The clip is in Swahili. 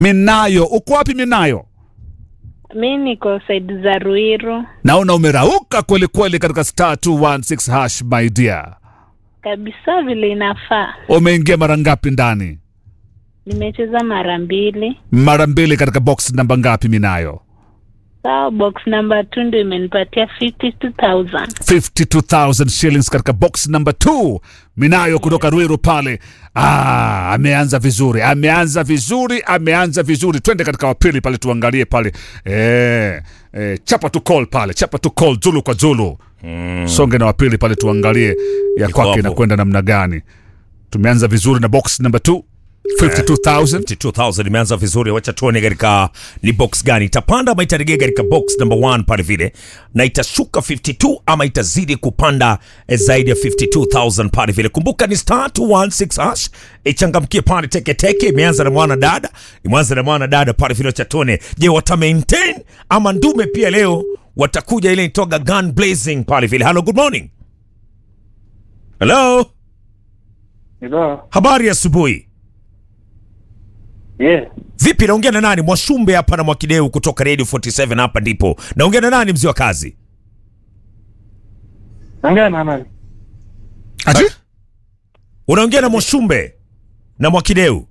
Minayo, uko wapi Minayo? Mi niko saidi za Ruiru Naona umerauka kweli kweli katika star 216 hash my dear. kabisa, vile inafaa. Umeingia mara ngapi ndani? Nimecheza mara mbili. Mara mbili katika box namba ngapi Minayo? Sawa, box number two ndio imenipatia 52,000. 52,000 shillings katika box number 2 Minayo kutoka Ruiru pale. Ah, ameanza vizuri, ameanza vizuri, ameanza vizuri. Twende katika wapili pale tuangalie pale. Eh, eh, chapa tu call pale, chapa tu call Zulu kwa Zulu. Songe na wapili pale tuangalie ya Iko kwake hapo. inakwenda namna gani. Tumeanza vizuri na box number 2 52,000. 52000 imeanza vizuri, wacha tuone katika ni box gani itapanda ama itaregea katika box number 1 pale vile, na itashuka 52 ama itazidi kupanda eh, zaidi ya 52000 pale vile. Kumbuka ni star 216 hash, ichangamkie pale teke teke. Imeanza na mwana dada, imeanza na mwana dada pale vile, wacha tuone, je wata maintain ama ndume pia leo watakuja ile itoga gun blazing pale vile. Hello, good morning. Hello, Hello. habari ya asubuhi. Yeah. Vipi, naongea na nani? Mwashumbe hapa na Mwakideu kutoka Radio 47 hapa ndipo. Naongea na nani mzee wa kazi? Naongea na nani? Ati? Unaongea na Mwashumbe na Mwakideu.